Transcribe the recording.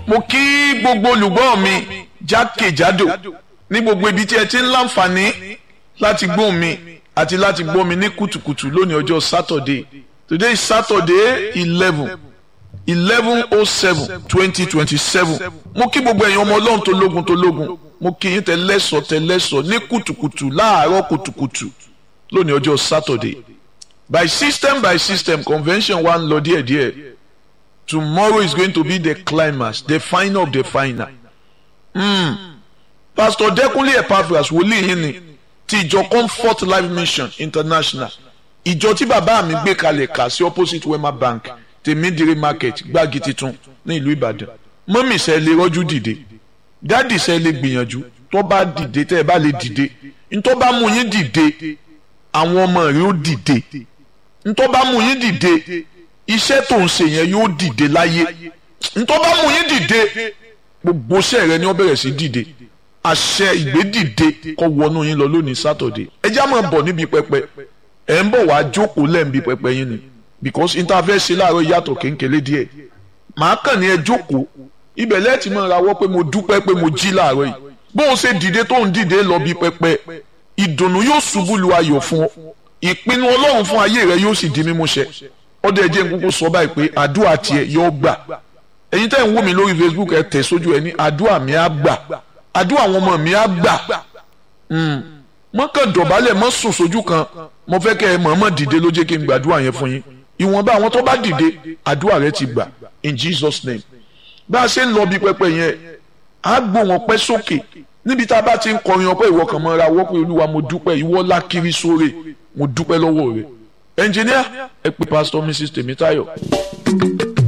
mo kí gbogbo olùgbọ́ mi jákèjádò ní gbogbo ibi tí ẹ ti ń láǹfààní láti gbóhùn mi àti láti gbọ́ mi ní kùtùkùtù lónìí ọjọ́ Saturday today is Saturday eleven eleven oh seven twenty twenty seven mo kí gbogbo ẹ̀yin ọmọ ọlọ́run tó lógun tó lógun mo kí yín tẹ́lẹ́sọ̀ tẹ́lẹ́sọ̀ ní kùtùkùtù láàárọ̀ kùtùkùtù lónìí ọjọ́ Saturday by system by system convention wa ń lọ díẹ̀díẹ̀ tomorrow is going to be the climax the final of the final. Mm. Pastor Dẹ́kunlé Epaphras wòlíì yín ni ti ìjọ Comfort Life Mission International ìjọ tí bàbá mi gbé kalẹ̀ kà sí opposite Wema Bank tèmídìrí market gbági titun ní ìlú Ìbàdàn mọ́mì sẹ́ lè rọ́jú dìde dáàdì sẹ́ lè gbìyànjú tó bá dìde tẹ́ ẹ bá lè dìde ntọ́ bá mú yín dìde àwọn ọmọ rẹ̀ ó dìde ntọ́ bá mú yín dìde iṣẹ́ tó ń ṣe yẹn yóò dìde láyé ntọ́ bá mú yín dìde gbogbo iṣẹ́ rẹ ni wọ́n bẹ̀rẹ̀ sí dìde àṣẹ ìgbédìde kó wọnú yín lọ lónìí sátọ̀dé ẹ já máa bọ̀ níbi pẹpẹ ẹ ń bọ̀ wá jókòó lẹ́ǹbi pẹpẹ yín ni because interface ṣe láàárọ̀ yàtọ̀ kéńkélé díẹ̀ màá kàn ní ẹ jókòó ibẹ̀ lẹ́ẹ̀tì máa rawọ́ pé mo dúpẹ́ pé mo jí láàárọ̀ yìí bó o ṣe dìde tó ń dìde lọ bí pẹpẹ ìdùnnú yóò ṣubú lu ayọ̀ fún ọ ìpinnu ọlọ́run fún ayé rẹ yóò sì di mímúṣẹ ọdẹ ẹjẹ nkúkú sọ báyìí pé àdúrà tiẹ̀ yóò gbà ẹ̀yin tẹ́ ń wò mí lórí Facebook ẹ tẹ̀ sójú ẹ ní àdúrà mi á gbà àdúrà àwọn ọmọ mi á gbà mọ́ kàn dọ̀bálẹ̀ mọ́ sùn sójú kan mo fẹ́ kẹ́ ẹ mọ̀ọ́mọ̀ dìde ló jẹ́ kí n gbàdúrà yẹn fún yín ìwọ̀nba àwọn tó bá dìde àdúrà rẹ ti gbà in Jesus name bá a ṣe ń lọ bí pẹpẹ yẹn á gbó wọn pẹ́ sókè níbi tá a bá ti ń kọrin ọpẹ́ ìwọ kan mọ́ra wọ́pẹ́ olúwa mo dúpẹ́ ìwọ lákiri sóre mo dúpẹ́ lọ́wọ́ rẹ ẹnjìníà ẹ pè pásítọ̀ Mrs Tèmítáyọ̀.